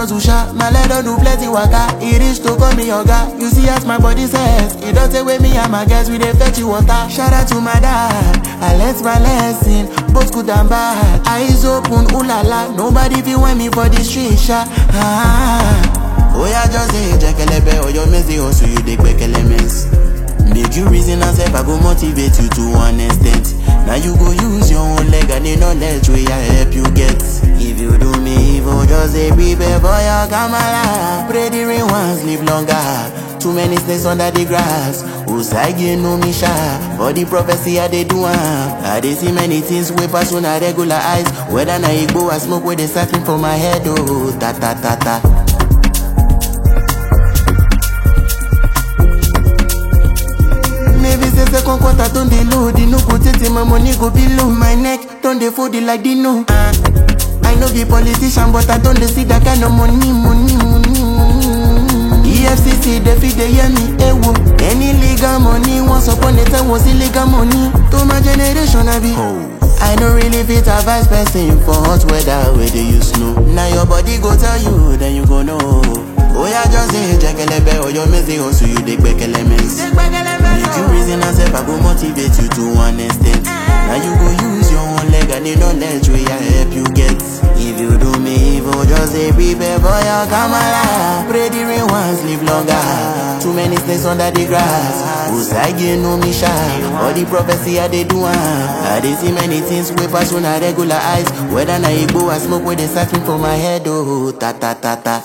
hustle sha, my leg don do plenty waka. E reach to call me oga. You see as my body says, e don take wey me and my guys we dey fetch you water. Shout out to my dad, I learnt my lesson, both good and bad. Eyes open, ooh la la, nobody fit want me for the street sha. Ah. Oya just say jekelebe, oyo mezi hustle you dey gbekele mess. Make you reason and self, I go motivate you to one extent. Now you go use your own leg and the knowledge wey I help you get. If you do me evil, just say prepare for your kamala. Pray the rain once, live longer. Too many snakes under the grass. Usagi no me sha. For the prophecy I dey do am. I dey see many things wey pass una regular eyes. Whether na igbo or smoke wey dey siphon for my head, oh ta ta ta ta. Maybe say second quarter don dey low, the no go tey my money go below. My neck don dey fold it like Dino. Uh, I no be politician, but I don dey see that kind of money, money, money, money. EFCC dey fit dey hear me, ewo. Any legal money once upon a time was illegal money. To my generation, I be. I no really fit advise person for hot weather wey dey use snow. Na your body go tell you, then you go know. Oya just say jekelebe, oyo mezi hustle you dey gbekele mess. Make you reason and self, I go motivate you to one extent. Now you go use your own leg and the knowledge wey I help you get. If you do me evil, just say prepare for your kamala. Pray the rain once, live longer. Too many snakes under the grass. Usagi no me sha. All the prophecy I dey do am. I dey see many things wey pass una regular eyes. Whether na igbo or smoke wey dey siphon for my head, oh ta ta ta ta.